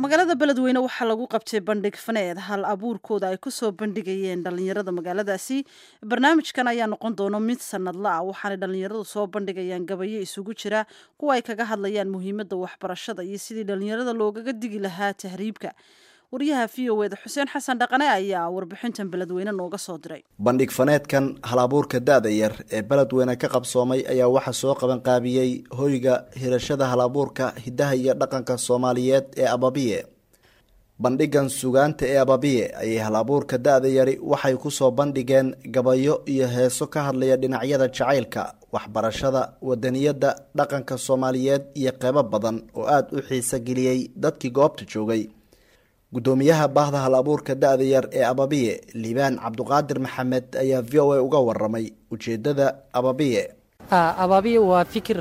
magaalada beledweyne waxaa lagu qabtay bandhig faneed hal abuurkooda ay kusoo bandhigayeen dhallinyarada magaaladaasi barnaamijkan ayaa noqon doono mid sanadla ah waxaanay dhallinyaradu soo bandhigayaan gabayo isugu jira kuwa ay kaga hadlayaan muhiimadda waxbarashada iyo sidii dhallinyarada loogaga digi lahaa tahriibka waryaha v o eda xuseen xasan dhaqane ayaa warbixintan beledweyne nooga soo diray bandhig faneedkan hal abuurka da-da yar ee beledweyne ka qabsoomay ayaa waxaa soo qabanqaabiyey hoyga hirashada hal abuurka hidaha iyo dhaqanka soomaaliyeed ee ababiye bandhigan sugaanta ee ababiye ayay hal abuurka da-da yari waxay kusoo bandhigeen gabayo iyo heeso ka hadlaya dhinacyada jacaylka waxbarashada wadaniyadda dhaqanka soomaaliyeed iyo qeybo badan oo aada u xiiso geliyey dadkii goobta joogay gudoomiyaha baahda hal abuurka da-da yar ee ababiye liibaan cabduqaadir maxamed ayaa v o a uga waramay ujeedada ababiye abaabiya waa fikir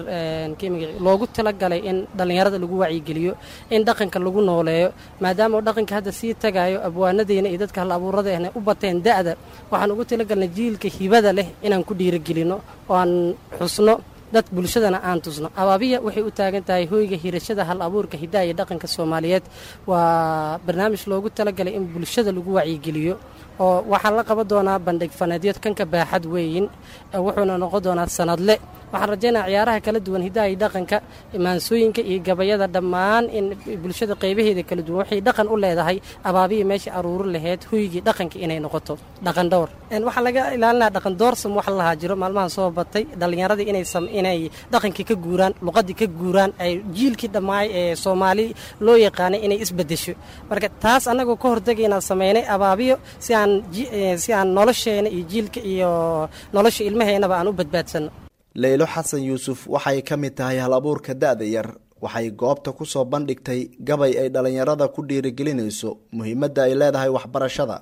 loogu talagalay in dhallinyarada lagu wacyigeliyo in dhaqanka lagu nooleeyo maadaama dhaqanka hadda sii tagayo abwaanadeena iyo dadka hal abuuradeena u bateen da'da waxaan ugu talagalnay jiilka hibada leh inaan ku dhiirigelino oo aan xusno dad bulshadana aan tusno abaabiya waxay u taagan tahay hoyga hirashada hal abuurka hidaha iyo dhaqanka soomaaliyeed waa barnaamij loogu talagalay in bulshada lagu wacyigeliyo oo waxaan la qaban doonaa bandhig faneedyo kanka baaxad weeyin wuxuuna noqon doonaa sanadle waxaan rajaynaa ciyaaraha kala duwan hidaha iyo dhaqanka maansooyinka iyo gabayada dhammaan in bulshada qaybaheeda kala duwan waxay dhaqan u leedahay abaabiya meesha aruuri laheyd hoygii dhaqanka inay noqoto dhaqan dhowr waxaa laga ilaalinaa dhaqan doorsam wax lahaa jiro maalmahan soo batay dhallinyaradii inay dhaqankii ka guuraan luqadii ka guuraan ay jiilkii dhammaay ee soomaali loo yaqaanay inay isbedesho marka taas annagoo ka hortegaynaan sameynay abaabiyo si aan si aan nolosheena iyo jiilka iyo nolosha ilmaheennaba aan u badbaadsanno leylo xasan yuusuf waxay ka mid tahay hal abuurka da-da yar waxay goobta kusoo bandhigtay gabay ay dhallinyarada ku dhiirigelinayso muhiimadda ay leedahay waxbarashada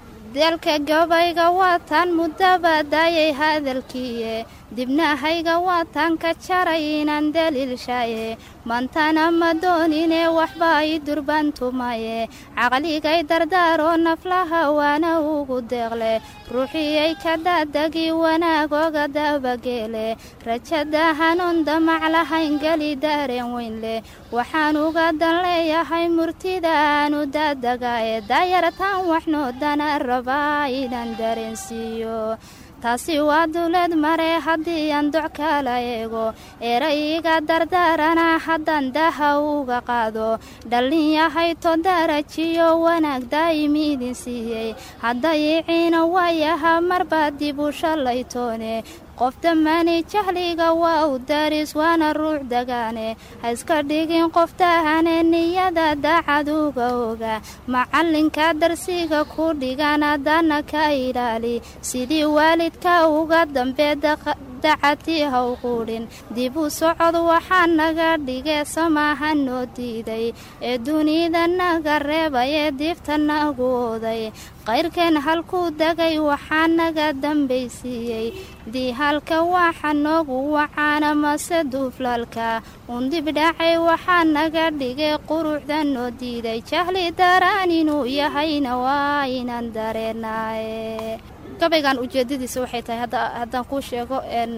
dalka gabayga waataan muddaba daayay hadalkiiye dibnahayga waataan ka jaray inaan daliilshaye mantana ma doonine waxba i durbantumaye caqligay dardaaroo naflaha waana ugu deeqle ruuxiyay ka daadagi wanaagoga dabageele rajada hanuun damac lahayn geli daareen weynleh waxaan uga dan leeyahay murtida aanu daadagae daayartaan waxnoodana rabaa inaan dareensiiyo taasi waa duleed mare haddii aan doc kala eego erayga dardaarana haddaan daha uga qaado dhallin yahay to darajiyo wanaag daa'im idin siiyey haddayiciina waayaha marba dib u shallaytoone qof dhammaani jahliga waa u daris waana ruux dagaane ha iska dhigin qof dahane niyada daacad uga oga macallinka darsiga ku dhigan haddana ka ilaali sidii waalidka uga dambee dacadii ha u quudhin dib u socod waxaa naga dhige samaaha noo diiday ee dunida naga reebayee diifta nagu oday qayrkeen halkuu degay waxaa naga dambaysiiyey diihalka waxa noogu wacaana mase duuflalka undib dhacay waxaa naga dhigay quruxda noo diiday jahli daraan inuu yahayna waa inaan dareenaaye gabaygan ujeedadiisa waxay tahay haddaan kuu sheego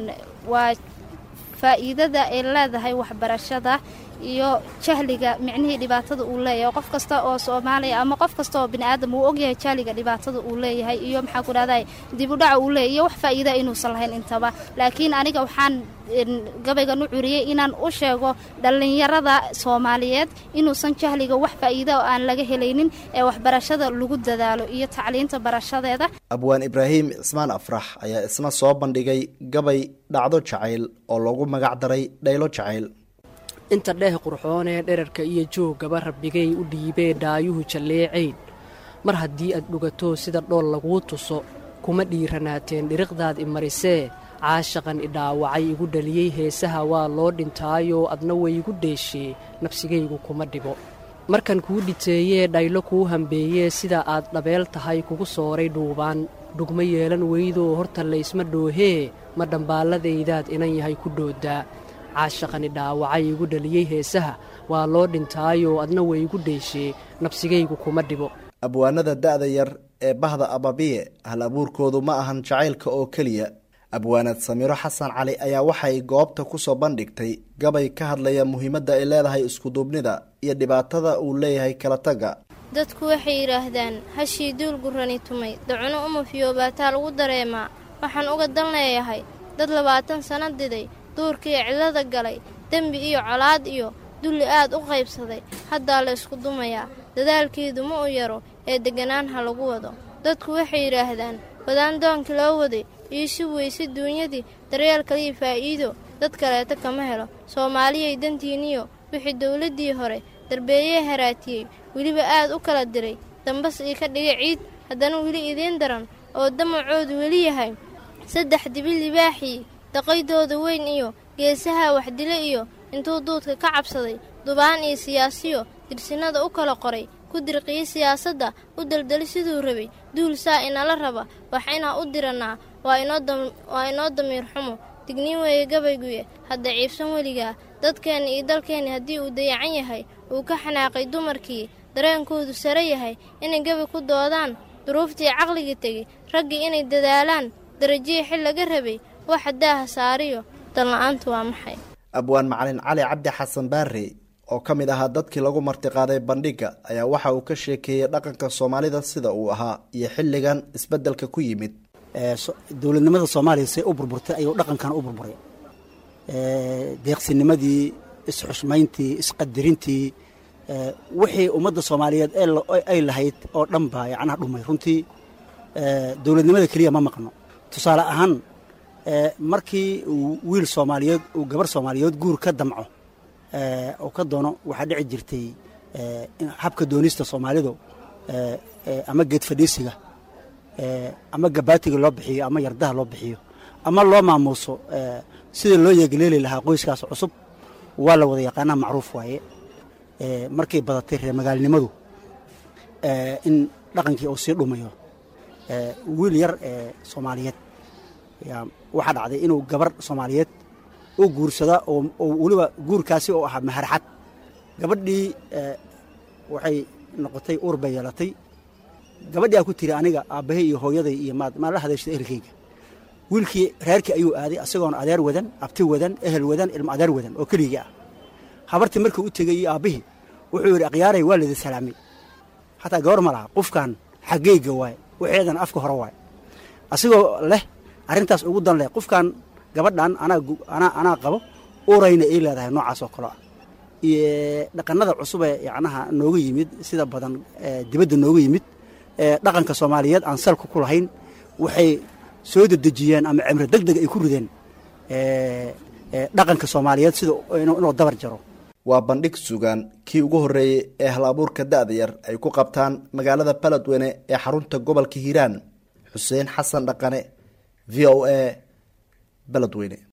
waa faa'iidada ay leedahay waxbarashada iyo jahliga micnihii dhibaatada uu leeyahay qof kasta oo soomaaliya ama qof kasta oo biniaadam uu ogyahay jahliga dhibaatada uu leeyahay iyo maxaa ku dhahday dibudhaca uu leeyahy iyo wax faa'iida inuusan lahayn intaba laakiin aniga waxaan gabaygan u curiyey inaan u sheego dhallinyarada soomaaliyeed inuusan jahliga wax faa'iida oo aan laga helaynin ee waxbarashada lagu dadaalo iyo tacliinta barashadeeda abwaan ibraahim cismaan afrax ayaa isna soo bandhigay gabay dhacdo jacayl oo lagu magac daray dhaylo jacayl inta dheeh qurxoonee dherarka iyo jooggaba rabbigay u dhiibee dhaayuhu jalleecayn mar haddii aad dhugato sida dhool laguu tuso kuma dhiiranaateen dhiriqdaad i marisee caashaqan i dhaawacay igu dhaliyey heesaha waa loo dhintaayoo adna way igu dheeshee nafsigaygu kuma dhibo markan kuu dhiteeyee dhaylo kuu hambeeyee sida aad dhabeel tahay kugu sooray dhuubaan dhugma yeelan weydoo horta laysma dhoohee ma dhambaalladaydaad inan yahay ku dhooddaa caashaqani dhaawacay igu dhaliyey heesaha waa loo dhintaayoo adna way igu dheeshee nafsigaygu kuma dhibo abwaanada da-da yar ee bahda ababiye hal abuurkoodu ma ahan jacaylka oo keliya abwaanad samiro xasan cali ayaa waxay goobta kusoo bandhigtay gabay ka hadlaya muhiimadda ay leedahay iskuduubnida iyo dhibaatada uu leeyahay kala tagga dadku waxay yidhaahdaan hashii duul gurrani tumay dacuno uma fiyoobaataa lagu dareemaa waxaan uga dan leeyahay dad labaatan sanno diday duurkii cillada galay dembi iyo colaad iyo dulli aad u qaybsaday haddaa la ysku dumayaa dadaalkeedu ma u yaro ee degganaan ha lagu wado dadku waxay yidhaahdaan wadaan doonkii loo waday iyo si weyse duunyadii daryeel kaliya faa'iido dad kaleeta kama helo soomaaliyay dantiinniyo wixii dawladdii hore darbeeyee haraatiyey weliba aad u kala diray dambas ii ka dhigay ciid haddana weli idiin daran oo damacoodu weli yahay saddex dibi libaaxii daqaydooda weyn iyo geesaha waxdile iyo intuu duudka ka cabsaday dubaan iyo siyaasiyo dirsinnada u kala qoray ku dirqiyey siyaasadda u daldali siduu rabay duul saa inala raba wax inaa u dirannaa waa inoo damiir xumo digniin weeye gabayguye hadda ciibsan weligaa dadkeenni iyo dalkeenni haddii uu dayacan yahay uu ka xanaaqay dumarkii dareenkoodu sare yahay inay gabay ku doodaan duruuftii caqligii tegey raggii inay dadaalaan darajihii xil laga rabay waxa daaha saariyo danla'aantu waa maxay abwaan macalin cali cabdi xasan baare oo ka mid ahaa dadkii lagu martiqaaday bandhigga ayaa waxa uu ka sheekeeyey dhaqanka soomaalida sida uu ahaa iyo xilligan isbeddelka ku yimid dowladnimada soomaaliya say u burburtay ayuu dhaqankan u burburay deeqsinimadii isxushmayntii isqadirintii wixii ummadda soomaaliyeed ay lahayd oo dhan baa yacnaha dhumay runtii dowladnimada keliya ma maqno tusaale ahaan markii uu wiil soomaaliyeed uu gabar soomaaliyeed guur ka damco oo ka doono waxaa dhici jirtay habka doonista soomaalidu ama geed fadhiisiga ama gabaatiga loo bixiyo ama yardaha loo bixiyo ama loo maamuuso sida loo yeegaleeli lahaa qoyskaas cusub waa la wada yaqaanaa macruuf waaye markay badatay reer magaalnimadu in dhaqankii uu sii dhumayo wiil yar ee soomaaliyeed waxaa dhacday inuu gabar soomaaliyeed u guursada oo weliba guurkaasi oo ahaa maharxad gabadhii waxay noqotay uur bay yeelatay gabadhii aa ku tiri aniga aabbahay iyo hooyaday iyo maad maa la hadayshada ehelkayga wiilkii reerkii ayuu aaday isagoon adeer wadan abti wadan ehel wadan ilmo adeer wadan oo keligii ah habartii markuu u tegay iyo aabbihii wuxuu yidhi akhyaaray waa lidi salaamay xataa gabar ma laha qofkan xaggeyga waaye waxeedana afka hore waaye asigoo leh arrintaas ugu dan leh qofkan gabadhan anaa anaa qabo urayna ay leedahay noocaas oo kale ah iyo dhaqanada cusubee yacnaha nooga yimid sida badan dibadda nooga yimid dhaqanka soomaaliyeed aan salka ku lahayn waxay soo dedejiyeen ama cimro deg deg ay ku rideen dhaqanka soomaaliyeed sida inuu dabar jaro waa bandhig sugaan kii ugu horreeyey ee hal abuurka da-da yar ay ku qabtaan magaalada baledweyne ee xarunta gobolka hiiraan xuseen xasan dhaqane v o a baledweyne